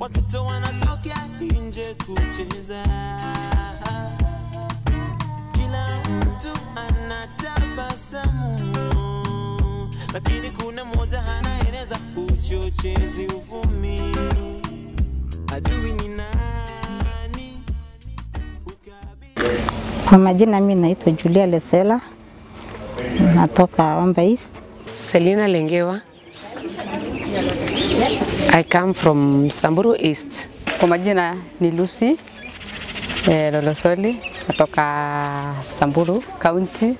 watoto wanatokea nje kucheza, kila mtu anatabasamu, lakini kuna mmoja anaeneza uchochezi, uvumi. Adui ni nani? Ukabila Kwa majina mimi naitwa Julia Lesela, natoka Wamba East. Selina Lengewa. I come from Samburu East. Kwa majina ni Lucy eh, Lolosoli natoka Samburu County.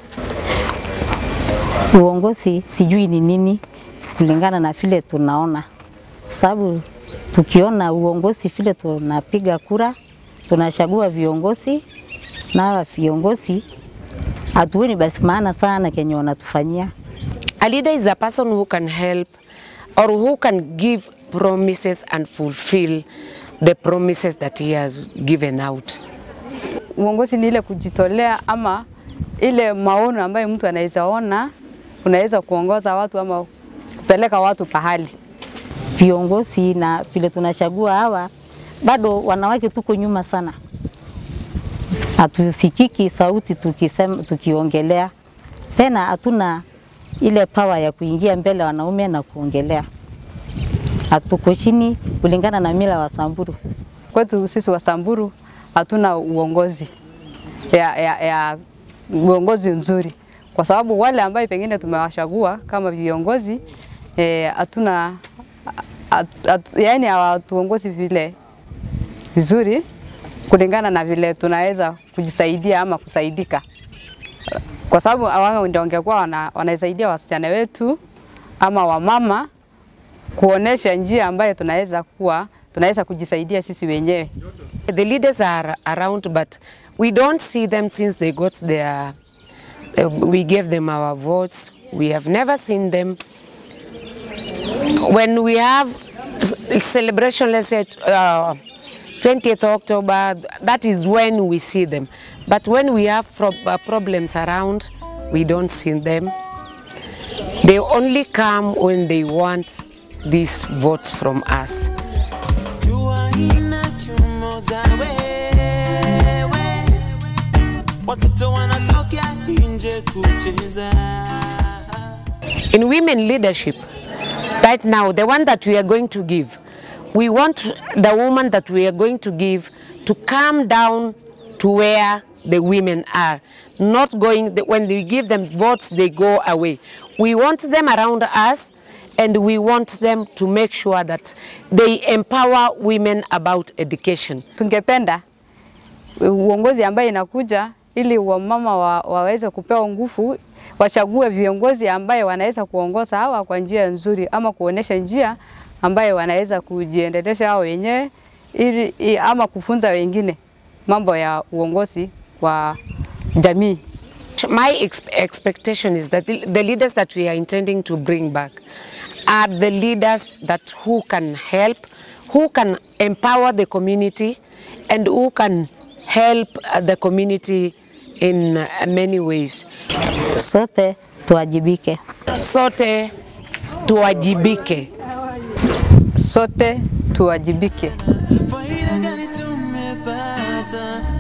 Uongozi sijui ni nini kulingana na vile tunaona, sababu tukiona uongozi vile tunapiga kura, tunachagua viongozi na hawa viongozi hatuoni basi maana sana kenye wanatufanyia. A leader is a person who can help or who can give promises and fulfill the promises that he has given out. Uongozi ni ile kujitolea ama ile maono ambayo mtu anaweza ona, unaweza kuongoza watu ama kupeleka watu pahali. Viongozi na vile tunachagua hawa, bado wanawake tuko nyuma sana, hatusikiki sauti tukisema, tukiongelea tena, hatuna ile power ya kuingia mbele wanaume na kuongelea, hatuko chini kulingana na mila wa Samburu. Kwetu sisi wa Samburu hatuna uongozi ya, ya, ya uongozi nzuri, kwa sababu wale ambayo pengine tumewachagua kama viongozi eh, hatuna at, at, yani hawatuongozi vile vizuri kulingana na vile tunaweza kujisaidia ama kusaidika, kwa sababu wao ndio wangekuwa wana, wanasaidia wasichana wetu ama wamama kuonesha njia ambayo tunaweza kuwa tunaweza kujisaidia sisi wenyewe. The leaders are around, but we don't see them since they got their. Uh, we gave them our votes. We have never seen them. When we have s- celebration, let's say uh, 20th October, that is when we see them. But when we have pro- uh, problems around, we don't see them. They only come when they want these votes from us. jua inachomoza wewe, watoto wanatokea nje kucheza. In women leadership, right now, the one that we are going to give, we want the woman that we are going to give to come down to where the women are, not going, when we give them votes, they go away. We want them around us and we want them to make sure that they empower women about education. Tungependa uongozi ambaye inakuja ili wamama wa, waweze kupewa nguvu, wachague viongozi ambaye wanaweza kuongoza hawa kwa njia nzuri, ama kuonesha njia ambaye wanaweza kujiendelesha hao wenyewe ili i- ama kufunza wengine mambo ya uongozi kwa jamii. My ex expectation is that the, the leaders that we are intending to bring back are the leaders that who can help, who can empower the community, and who can help uh, the community in uh, many ways. Sote tuwajibike. Sote tuwajibike. Sote tuwajibike. Faida gani tumepata